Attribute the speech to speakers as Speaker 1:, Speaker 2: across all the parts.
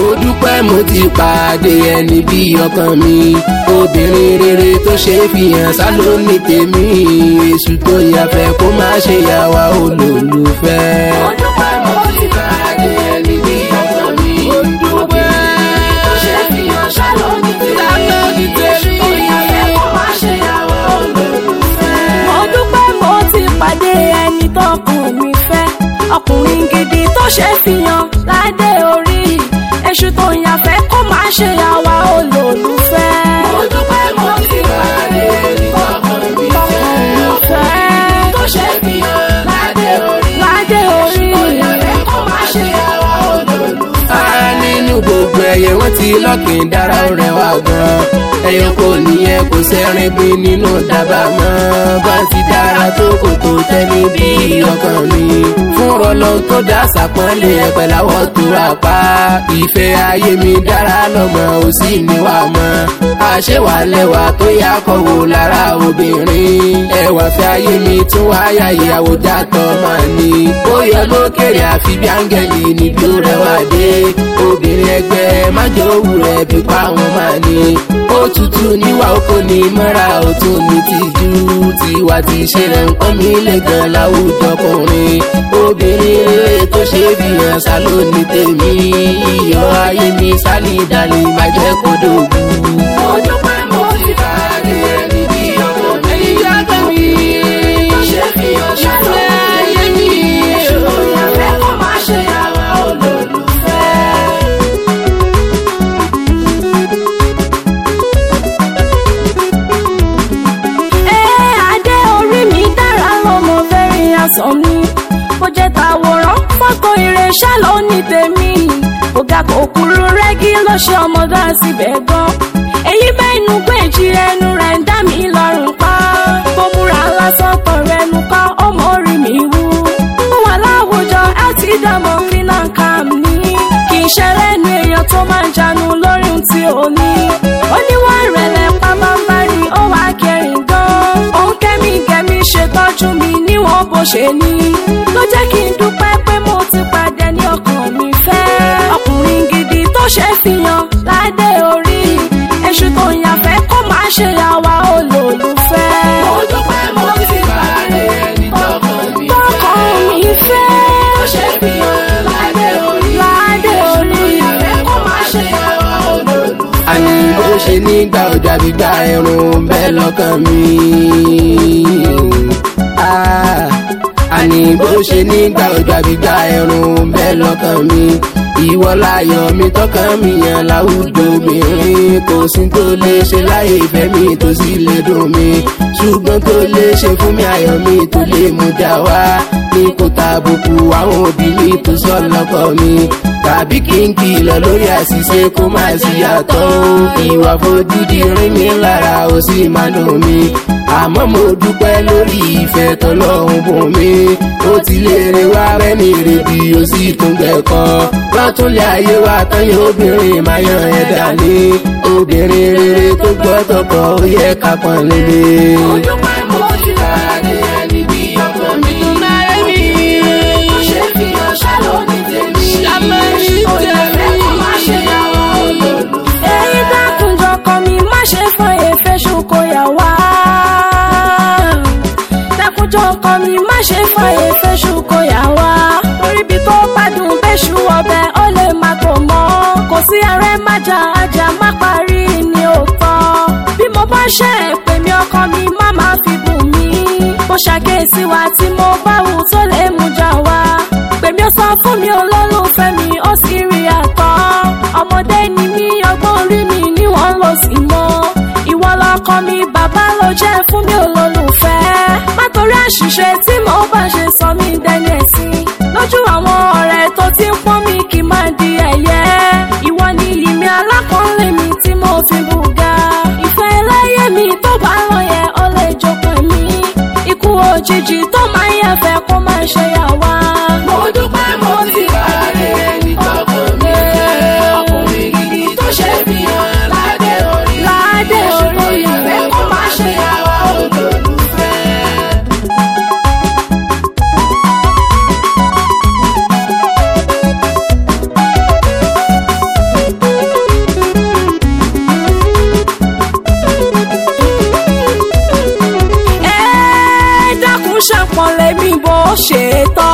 Speaker 1: dúpẹ́ mo ti pàdé ẹni bí ọkàn mi obìnrin rere tó ṣe fi hàn sálọ ní tèmi èṣù tó yàfẹ́ kó má ṣe yà wá olólùfẹ́.
Speaker 2: Mo dúpẹ́ mo ti pàdé ẹni bí ọkàn mi. Obìnrin tó ṣe fi hàn ṣáló ní tèmi. Èṣù tó yàfẹ́ kó má ṣe yà wá olólùfẹ́.
Speaker 3: mo dúpẹ́ mo ti pàdé ẹni tọkàn mi fẹ́ ọkùnrin gidi tó ṣe fihàn ládé orí èṣù tó yàfẹ́ kó má ṣe àwa olólùfẹ́.
Speaker 2: Mo dúpẹ́ mo ti pàdé ẹni tọkàn mi
Speaker 3: fẹ́.
Speaker 2: tó ṣe fi hàn ládé orí.
Speaker 3: ládé orí
Speaker 2: Tó yàfẹ́ kó má ṣe yà wá olólùfẹ́.
Speaker 1: a nínú gbogbo ẹyẹ wọn ti lọkìn dára ó rẹwà gan ẹyọ kò níyẹn kò sẹrin bí nínú dábàá mọ bá ti dára tó kò tó tẹni bí ọkàn mi fún rọlọ tó dá sàpọ́nlé ẹ̀pẹ̀ láwọ̀ tó apá ìfẹ́ ayé mi dára lọ́mọ ò sì níwà mọ́ àṣewà lẹ́wà tó yá kọ̀wò lára obìnrin ẹwà fẹ́ ayé mi tún wáyà ìyàwó dátọ̀ máa ní ó yẹ lókèrè àfi bí áńgẹ́lì níbi ó rẹwà dé obìnrin ẹgbẹ́ májòwú rẹ̀ bí pa wọn máa ní ó tutù níwà oko ní mọ́ra ó tún ní tìjú tiwa ti ṣe rẹ̀ ń pọ́n mi lè gan láwùjọ kùnrin obìnrin rere tó ṣe bí hàn sálọ ní tèmi iyọ̀ ayé mi sálí ìdálé má jẹ́ kó dògún.
Speaker 2: Mo dúpẹ́ mo ti pàdé ẹni bí ọkàn mi. Tó ṣe fi hàn ṣáló ní tèmi. Èṣù tó yàfẹ́ kó má ṣe yà wá olólùfẹ́.
Speaker 3: Ẹ adé orí mi dára lọ́mọ very handsome mi. Bó jẹ́ tàwòrán fọ́tò ìrẹsà ló ní tèmi. Ọ̀gá kò kúrú rẹ́gí ló ṣe ọmọdé síbẹ̀ gan. Èyí mẹ́nu péjì ẹnu rẹ̀ ń dá mi lọ́rùn pa. Bó múra lásán tọrọ ẹnu kọ́ ọmọ orí mi wú. Mo wà láwùjọ ẹ ti dàmọ́ clean and calm ní. Kì í ṣe lẹ́nu èèyàn tó máa ń jánu lórí ohun tí ò ní. Oníwà ìrẹ̀lẹ̀ pàmàmárì ó wà kẹrin gan. Òun kẹ́mi kẹ́mi ṣètọ́jú mi níwọ̀n bó ṣe ní. Ló jẹ́ kí n dúpẹ́ pé mo ti pàdé ní ọkàn mi fẹ́. Ọkùnrin gidi tó ṣe fihàn ládé orí. Èṣù tó yàfẹ́ kó má ṣe àwa olólùfẹ́.
Speaker 2: Mo dúpẹ́ mo ti pàdé ẹni tọkàn mi
Speaker 3: Tọkàn mi fẹ́.
Speaker 2: Tó ṣe fi hàn ládé orí.
Speaker 3: Ládé orí.
Speaker 2: Yàfẹ́ kó má ṣe yà wá olólùfẹ́.
Speaker 1: àní bó ṣe nígbà ọjà gbígbà ẹrùn bẹ́ẹ̀ lọ́kàn mi. Ah, àní bó ṣe nígbà ọjà gbígbà ẹrùn bẹ́ẹ̀ lọ́kàn mi. ìwọ láyọ̀ mi tọkàn mi yàn láwùjọ obìnrin kò sí tó lè ṣe láyé ìfẹ́ mi tó sì lè dùn mi ṣùgbọ́n tó lè ṣe fún mi ayọ̀ mi tó lè mú jà wá ní kò tàbùkù àwọn òbí mi tó sọ lọ́kọ̀ mi tàbí kí n kìlọ̀ lórí àṣìṣe kó má sí yàtọ̀ o ìwà fojúdi rí mi lára ó sì máa dùn mí àmọ́ mo dúpẹ́ lórí ìfẹ́ tọ́lọ́hún bùn mi ó ti léèrè wá rẹ́ni rèébi ó sì tún gbẹ̀kọ́ lọ́túnlé ayé wa tán yóò obìnrin máa yan ẹ̀dá ní obìnrin rere tó gbọ́ tọkọ ó yẹ ká pọ́n lélẹ̀.
Speaker 2: Mo dúpẹ́ mo ti pàdé ẹni bí ọkàn mi. Tó ṣe fi hàn ṣáló ní tèmi. Èṣù tó yàfẹ́ kó má ṣe yà wá olólùfẹ́.
Speaker 3: èyí dákùnjọ kan mi má ṣe fún èéfẹ́ ṣokoyà wá. dákùnjọ kan mi má ṣe fún èéfẹ́ ṣokoyà wá. orí ibi tó bá dùn bẹ́ṣù ọbẹ̀ ó lè má tó mọ́. kò sí ààrẹ májà ajá má parí ní òótọ́. bí mo bá ṣe èpè mi ọkọ mi má má fi bùn mí. mo ṣàkíyèsí wa tí mo bá wù tó lè mú jà wá. pèmí ó sọ fún mi olólùfẹ́ mi ó sì rí àtọ́. ọmọdé ni mí ọgbọ́n orí mi ni wọ́n lọ sí mọ́. ìwọ lọkọ mi bàbá ló jẹ́ fún mi olólùfẹ́. má torí àṣìṣe tí mo bá ṣe sọ mí dẹni ẹ̀sìn. lójú àwọn ọ̀rẹ́ tó ti ń pọ́n mi kì í máa di ẹ̀yẹ. ìwọ ni ìmí alákọ̀ọ́lé mi tí mo fi bùgà. ìfẹ́ ẹlẹ́yẹ mi tó bá lọ yẹ ó lè jókòó mi. ikú òjijì tó máa ń yẹ̀fẹ́ kó máa ṣe yà wá.
Speaker 2: Mo dúpẹ́ mo ti pàdé ẹni tọkàn mi. Ọkùnrin gidi tó ṣe fi hàn ládé orí.
Speaker 3: Ládé
Speaker 2: Èṣù tó
Speaker 3: orí.
Speaker 2: yàfẹ́ kó má ṣe yà wá olólùfẹ́.
Speaker 3: dákun ṣàpọ̀nlé mi bó ṣe tọ́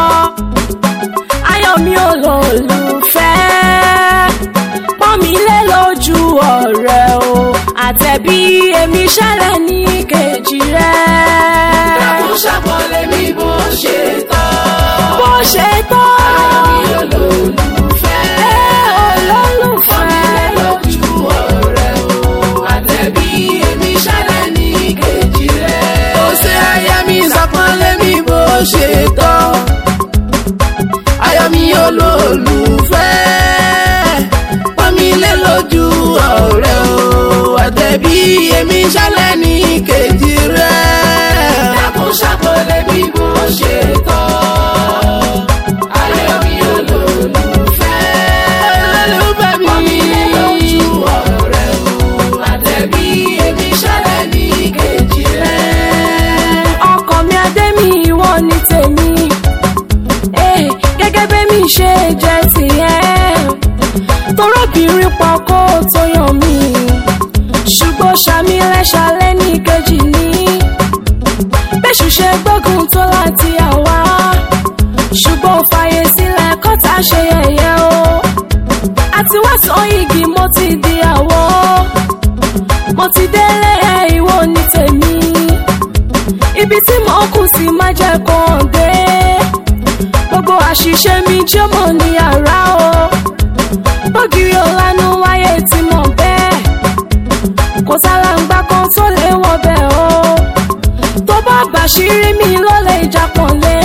Speaker 3: ayọ̀ mi olólùfẹ́ pọ́n mi lé lójú ọ̀rẹ́ o àtẹ̀bí èmi ṣẹlẹ̀ ní kejì rẹ̀
Speaker 2: Dákun ṣàpọ̀nlé mi bó ṣe tọ́.
Speaker 3: bó ṣe tọ́
Speaker 2: Mi olólùfẹ́.
Speaker 3: olólùfẹ́
Speaker 2: Fọ́nilé lójú ọ̀rẹ́ o. Àtẹ̀bí èmi ṣẹlẹ̀ ní kejì rẹ̀.
Speaker 1: ó ṣe aya mi ṣàpọ́nlé mi bó ṣe tọ́ ayọ̀ mi olólùfẹ́ pọ́n mi lé lójú ọ̀rẹ́ o àtẹ̀bí èmi ṣálẹ̀ ní kejì rẹ̀.
Speaker 2: Dákun ṣàpọ̀nlé mi bó ṣe tọ́. Ayọ̀ mi olólùfẹ́.
Speaker 1: olólùfẹ́ mi
Speaker 2: Fọ́nilé lójú ọ̀rẹ́ o. Àtẹ̀bí èmi ṣẹlẹ̀ ní kejì rẹ̀.
Speaker 3: ọkọ mi adé mi ìwọ ni tèmi Eh, gẹ́gẹ́ bẹ́mi ṣe jẹ́ tìyẹ́ torọ́bìnrin pọ̀ kó tó yàn mí ṣùgbọ́n ṣàmì lẹ́ṣàlẹ́ ní kejì ní bẹ́ṣù ṣe gbógun tó láti àwa ṣùgbọ́n ò fààyè sílẹ̀ kọ́ta ṣe yẹ̀yẹ́ o àti wá sọ igi mo ti di àwọ̀ mo ti délé ẹ̀ ìwọ ni tèmi ibi tí mo kù sí má jẹ́ kó hàn dé gbogbo àṣìṣe mi tí ó mọ̀ ní yàrá o bógiri ọ̀lànà wáyé tí mo bẹ́ẹ̀ kò sálàǹgbá kan tó lè wọ bẹ́ẹ̀ o tó bá gbàṣírí mi ló lè jápọ̀nlé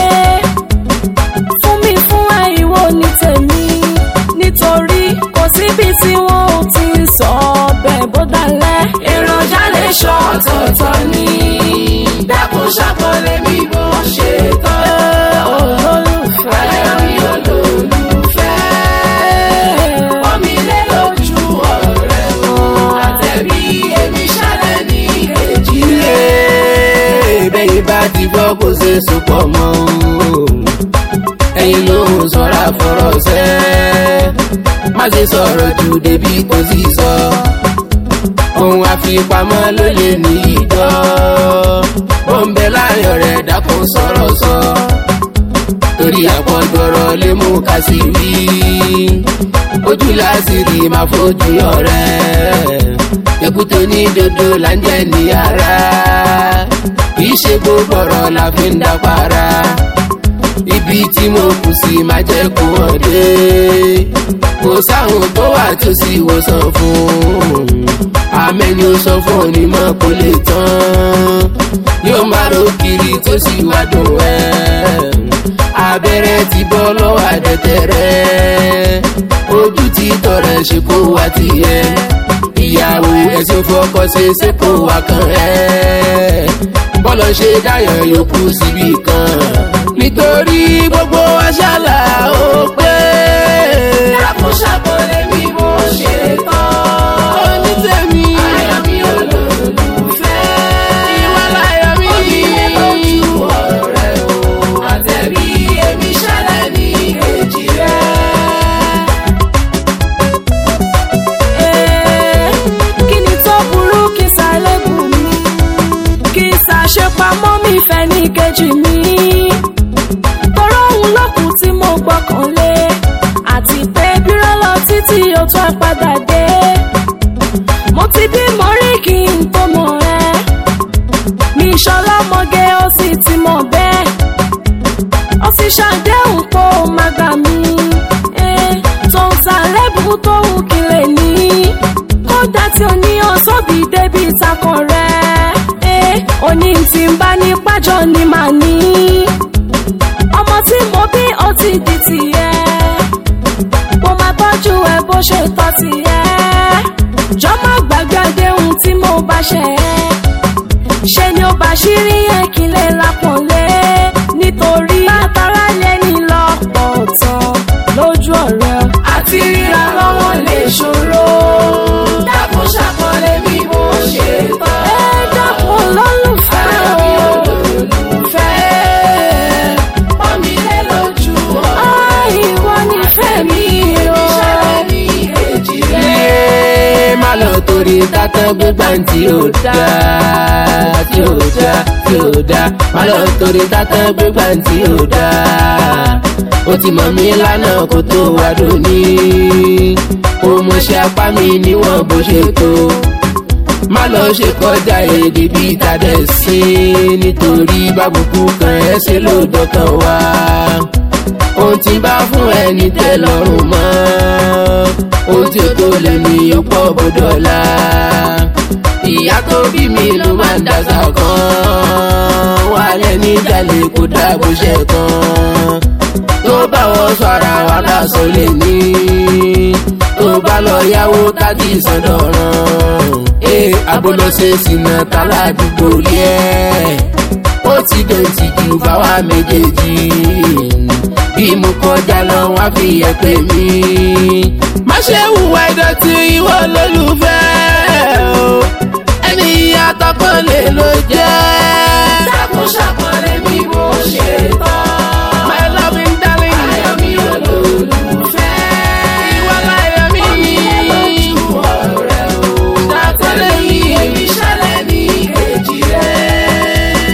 Speaker 3: fún mi fún ẹ ìwọ ní tèmi nítorí kò síbi tí wọn ò ti ń sọ bẹ́ẹ̀ bó dalẹ̀
Speaker 2: èròjà lè ṣọ ọ̀tọ̀ọ̀tọ̀ ni. Dákun ṣàpọ̀nlé mi bó ṣe tọ́.
Speaker 3: olólùfẹ́.
Speaker 2: Ayọ̀ mi olólùfẹ́. Fọ́nilé lójú ọ̀rẹ́ o. Àtẹ̀bí èmi ṣẹlẹ̀ ní kejì
Speaker 1: ilé
Speaker 2: rẹ̀.
Speaker 1: bẹ́yìn bá ti gbọ́ kó ṣe sopọ̀ mọ́ o. ẹ̀yin ló ń sọ́ra fọ́rọ̀ sẹ́ má ṣe sọ̀rọ̀ jù débi kò sí sọ ohun àfipamọ́ ló lè ní ìjọ ó ń bẹ láàrin ọ̀rẹ́ dákun sọ̀rọ̀ sọ torí àpọ̀jọ̀rọ̀ lè mú ká sí wí ojú láṣìírí máa fojú ọ̀rẹ́ èkúté ní dodo là ń jẹ ní ara kì í ṣe gbogbo ọ̀rọ̀ la fi ń dá para ibi tí mo kù sí máa jẹ́ kó hàn dé kò sáwọn tó wà tó sì wòsàn fún amẹ́ni ó sọ fún onímọ̀ kó lè tán yóò máa ro kiri tó sì wá dùn ẹ́ abẹ́rẹ́ ti bọ́ lọ́wọ́ àdẹ́tẹ̀ rẹ̀ ojú ti tọrẹ ṣe kó wá tiẹ̀ ìyàwó ẹ̀sìn fọkọ ṣe ṣe kó wá kàn ẹ́ bọ́lọ̀ ṣe dáyọ̀ yòókù síbi kan nítorí gbogbo aṣálà ó pé.
Speaker 2: Dákun ṣàpọ̀nlé mi bó ṣe tọ́.
Speaker 1: onítẹ̀mí
Speaker 2: Ayọ̀ mi olólùfẹ́.
Speaker 1: ìwà láyọ̀ mi.
Speaker 2: Fọ́nilé lójú ọ̀rẹ́ o. Àtẹ̀bí èmi ṣẹlẹ̀ ní kejì rẹ̀.
Speaker 3: Eh, kí ni tó burú kí sálẹ́bù mi kí sàṣepamọ́ mi fẹ́ ní kejì mi tọrọ òun lọ́kùn tí mo gbọ́kànlé àti pé bírọ́ lọ títí ó tún padà dé mo ti bímọ rí kí n tó mọ̀ ẹ́ mi ṣọlọ́mọge ó sì ti mọ̀ bẹ́ẹ̀ ó ti ṣàdéhùn pé ó máa gbà mí eh, tó ń ta lẹ́bùn tó wù kí lè ní kódà tí ó ní ọ̀sọ́bì débi ìtakàn rẹ̀ eh, òní tí ń bá ní pájọ ni màá ní ọmọ tí mo bí ó ti di tìyẹ mo máa tọ́jú ẹ bó ṣe tọ́ tìyẹ jọ má gbàgbé àdéhùn tí mo bá ṣe ẹ́ ṣe ni ó bá ṣírí yẹn kí n lè lápọ̀nlé nítorí látara lẹ́ni lọ́pọ̀ tán lójú ọ̀rẹ́
Speaker 2: Àti ríra lọ́wọ́ lè ṣòro. Dákun ṣàpọ̀nlé mi bó ṣe tọ́.
Speaker 3: ẹ dákun lólùfẹ́
Speaker 2: Ayọ̀ mi
Speaker 3: o
Speaker 2: olólùfẹ́. Fọ́nilé lójú ọ̀rẹ́
Speaker 3: Ah, ìwọ nífẹ̀ẹ́ mi o
Speaker 2: Èmi ṣẹlẹ̀ ní kejì rẹ̀.
Speaker 1: ilé má má lọ torí tátán gbégbá tí ò dáa tí ò dáa tí ò dáa má lọ torí tátán gbégbá tí ò dáa ó ti mọ̀ mí lánàá kó tó wá dòní ó mọṣẹ́ apá mi níwọ̀n bó ṣe tó má lọ ṣe kọjá èdè bíi tàdé sí nítorí bábùkù kan ẹ ṣe ló dọkàn wá ohun tí bá fún ẹni tẹ́ lọ́rùn mọ́ ohun tí ó tó lẹ́nu yóò pọ̀ bọ́dọ̀lá ìyá tó bí mi ló máa ń dàgbà kan wà lẹ́ni jalè kó dàbò ṣe kan tó bá wọ́n sọ ara wa lásán lè ní tó bá lọ yáwó tájì sọdọ̀ràn ee abolose sinna taládùúgbò rí ẹ ó ti dọ̀tí ju báwa méjèèjì bí mo kọjá lọ wá fi ẹ̀pẹ̀ mi. má ṣe hùwà ìdọ̀tí ìwọ lólùfẹ́ o ẹni àtọkọ lè ló jẹ́.
Speaker 2: dákun ṣàpọ̀lẹ́ mi bó ṣe tán.
Speaker 1: my loving darling.
Speaker 2: ayọ̀ mi olólùfẹ́.
Speaker 1: ìwọ láyọ̀ mi.
Speaker 2: lójú ọ̀rẹ́ o.
Speaker 1: ṣàpọ̀lẹ́ mi.
Speaker 2: èmi ṣẹlẹ̀ ní kejì rẹ̀.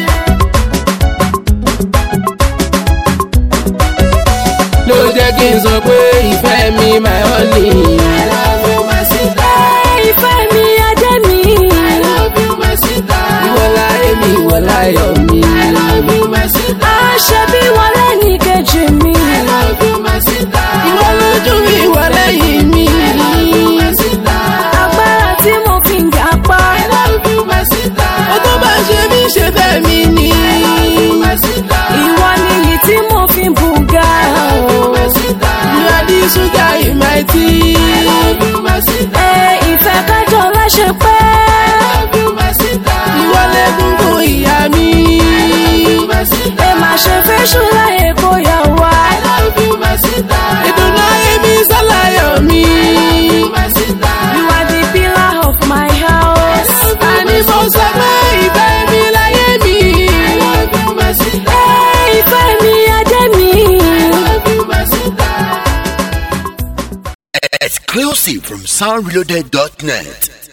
Speaker 1: ló jẹ́ kí n sọ pé ìfẹ́ mi my honey.
Speaker 2: I love you my sister.
Speaker 3: ìfẹ́ mi adé mi.
Speaker 2: I love you my sister.
Speaker 1: ìwọ láyé mi ìwọ láyọ̀ mi.
Speaker 2: I love you my sister.
Speaker 3: àṣẹ bí wọlé ní kejì mi.
Speaker 2: I love you my sister.
Speaker 1: ìwọ lójú mi ìwọ lẹ́yìn mi.
Speaker 2: I love you my sister.
Speaker 3: agbára tí mo fi ń ga pa.
Speaker 2: I love you my sister.
Speaker 1: ó tó bá ṣe mí ṣe fẹ́ mi ni.
Speaker 2: I love you my sister.
Speaker 3: ìwọ nìyí tí mo fi ń bùgà.
Speaker 2: I love you my sister.
Speaker 1: you are the sugar in my tea.
Speaker 2: I love you my sister.
Speaker 3: ẹ ìfẹ́ kájọ láṣẹ pé.
Speaker 2: I love you my sister.
Speaker 1: ìwọ lẹ́gúngún ìyá mi.
Speaker 2: I love you my sister.
Speaker 3: ẹ má ṣe fẹ́ ṣúláyè kó yà wá.
Speaker 2: I love you my sister.
Speaker 1: ìdùnnú ayé mi sálàyọ̀ mi.
Speaker 2: my sister.
Speaker 3: You are the pillar of my house.
Speaker 1: àní mo sọ pé ìfẹ́ mi láyé mi.
Speaker 2: I love you my sister.
Speaker 3: ẹ ìfẹ́ mi adé mi.
Speaker 2: I love you my sister.
Speaker 4: Exclusive from soundreloaded.net.